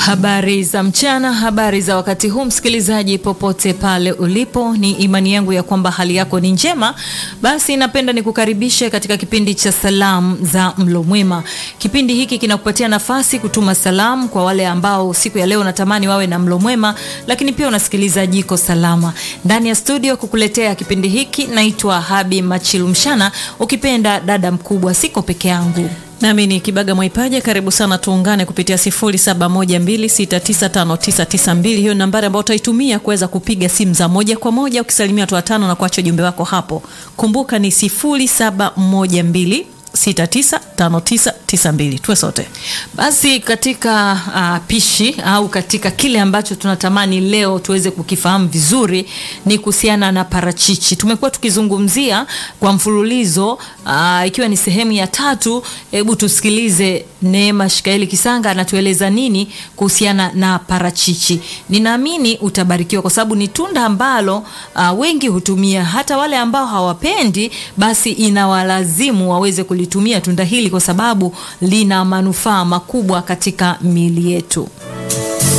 Habari za mchana, habari za wakati huu, msikilizaji popote pale ulipo, ni imani yangu ya kwamba hali yako ni njema. Basi napenda nikukaribishe katika kipindi cha salamu za mlo mwema. Kipindi hiki kinakupatia nafasi kutuma salamu kwa wale ambao siku ya leo natamani wawe na mlo mwema, lakini pia unasikiliza Jiko Salama ndani ya studio. Kukuletea kipindi hiki naitwa Habi Machilumshana, ukipenda dada mkubwa, siko peke yangu. Nami ni Kibaga Mwaipaja. Karibu sana, tuungane kupitia 0712695992. Hiyo ni nambari ambayo utaitumia kuweza kupiga simu za moja kwa moja ukisalimia watu watano na kuacha ujumbe wako hapo. Kumbuka ni 0712 695992 tuwe sote basi katika uh, pishi au katika kile ambacho tunatamani leo tuweze kukifahamu vizuri ni kuhusiana na parachichi. Tumekuwa tukizungumzia kwa mfululizo uh, ikiwa ni sehemu ya tatu. Hebu tusikilize Neema Shikaeli Kisanga anatueleza nini kuhusiana na parachichi. Ninaamini utabarikiwa kwa sababu ni tunda ambalo uh, wengi hutumia, hata wale ambao hawapendi, basi inawalazimu waweze kulitumia tunda hili kwa sababu lina manufaa makubwa katika miili yetu.